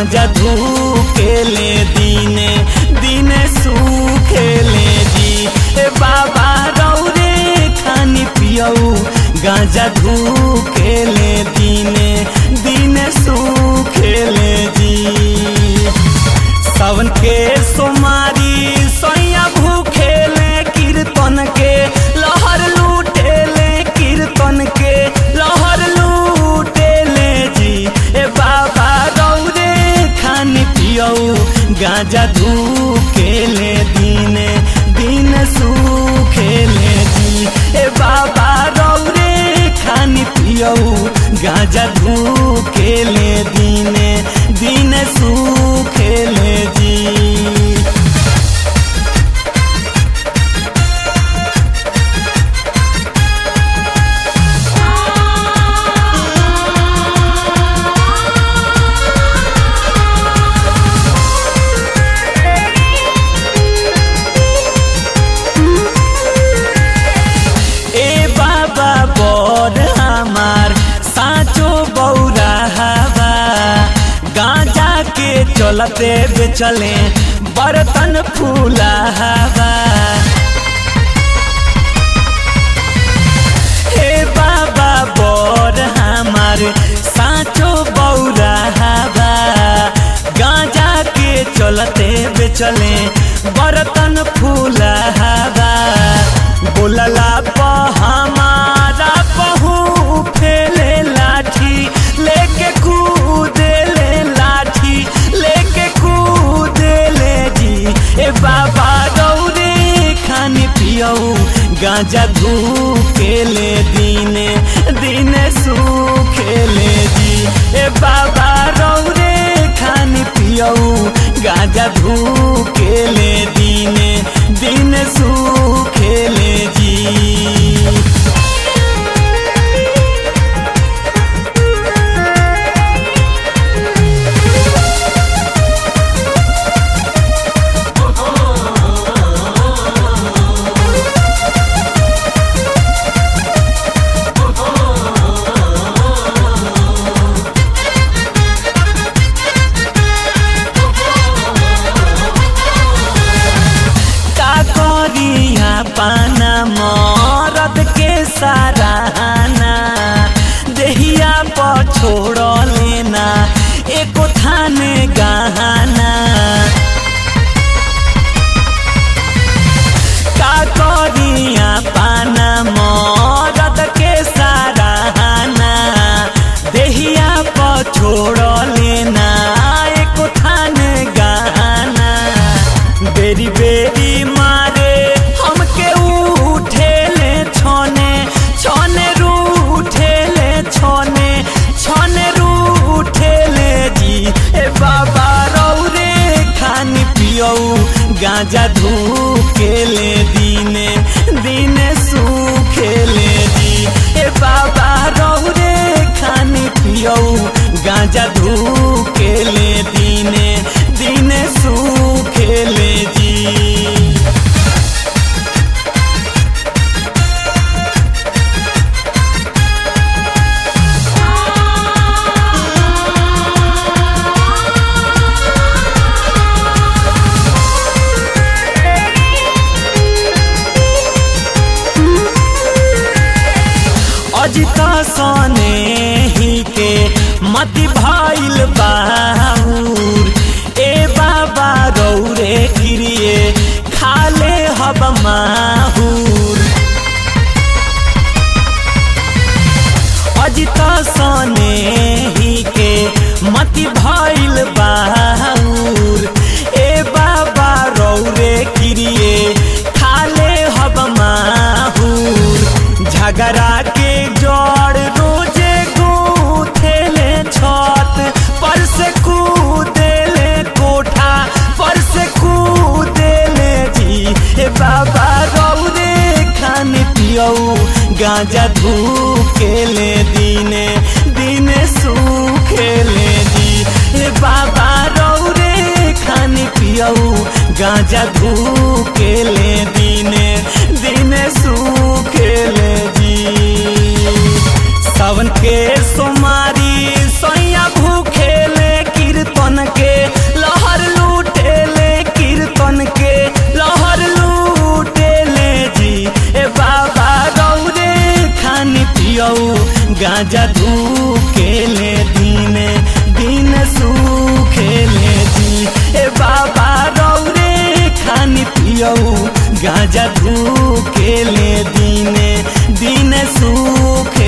गांजा धूकेले दीने दीने सूखेले जी ए बाबा रौरे खानी पियऊ गांजा धूकेले दीने दीने सूखेले जी सावन के सोमारी सोया भूखेले कीर्तन के लहर लूटेले कीर्तन के लहर लूटेले जी ए बाबा रौरे खान पियऊ गांजा धूकेले दीने दिन सूखेले जी ए बाबा रौरे खान पियऊ गांजा धूकेले दीने दिन सूखेले जी ए बाबा बड़ हमार साचो बौरा हवा गांजा के चलते बेचले बर्तन फूला हवा हे बाबा बड़ हमार साचो बौरा हवा गांजा के चलते बेचले बर्तन फूला हवा बोलला प हमारा पहू फेले लाठी लेके कूदेले लाठी लेके कूदेले जी ए बाबा गौरे खानी पियऊ गांजा धूकेले दीने दीने सूखेले जी ए बाबा रौरे खानी पियऊ गांजा धूकेले दीने दिन सूखेले जी का करिया पाना मरद के सराहना देहिया पर छोड़ लेना एको थाने गहना का करिया पाना मरद के सराहना देहिया पर छोड़ लेना एको थाने गहना बेरी बेरी मारे हमके उठेले छोने छोने रूठेले छोने छोने रूठेले जी ए बाबा रौरे खानी पियऊ गांजा धूकेले दीने दीने सूखेले जी ए बाबा रौरे खानी पियऊ गांजा धूकेले दीने दीने सूखेले जी अजित सने ही के मति भइल बाहुर ए बाबा रौरे गिरिए खाले हब माहुर अजित सने ही के मति भइल बाहुर ए बाबा रौरे गिरिए खाले हब माहुर झगड़ा के जड़ रोजे गूथेले छत पर से कूदेले कोठा पर से कूदेले जी हे बाबा रौरे खान पियऊ गांजा धूकेले दीने दीने सूखेले जी हे बाबा रौरे खान पियऊ गांजा धूकेले दीने दीने सूखेले जी सावन के सोमारी सोया भूखेले कीर्तन के पियऊ गांजा धूकेले दीने दिन सुखेले दी ए बाबा रौरे खानी पियऊ गांजा धूकेले दीने दिन सुख